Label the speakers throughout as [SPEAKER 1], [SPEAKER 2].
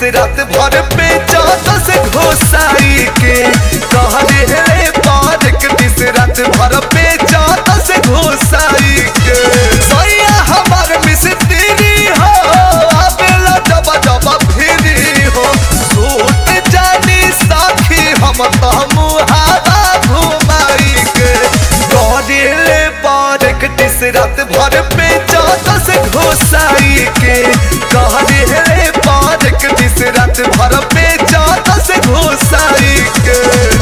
[SPEAKER 1] रात भर पे चादर से घोसाई के कह रे पारक दिस रात भर पे चादर से घोसाई के सैया हमार मिस्त्री हो आबेला जब जब फिरी हो सूत जानी साखी हम तो मुहारा घुमाई के करेले पारक दिस रात भर पे चादर से घोसाई के करेले पारक दिस रात भर पे चादर से घोसाई के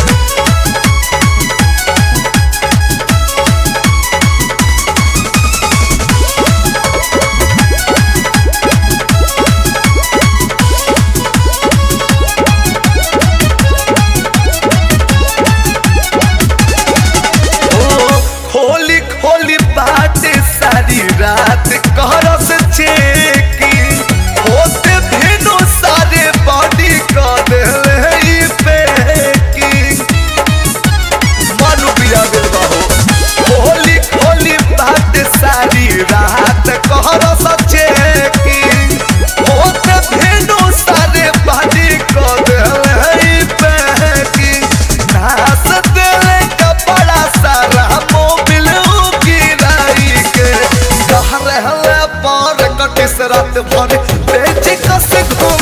[SPEAKER 1] खोली खोली बात सारी रात करस चेकी होते भेनो सारे बॉडी कर देले ई पेकी मानु बिया दिलवा हो खोली खोली बात सारी रात करस चेकी होते भेनो सारे बॉडी कर देले ई पेकी नास देले कपड़ा सारा मोबिल गिराई के कह रहले पार कटिस रात भर बेच कस घुम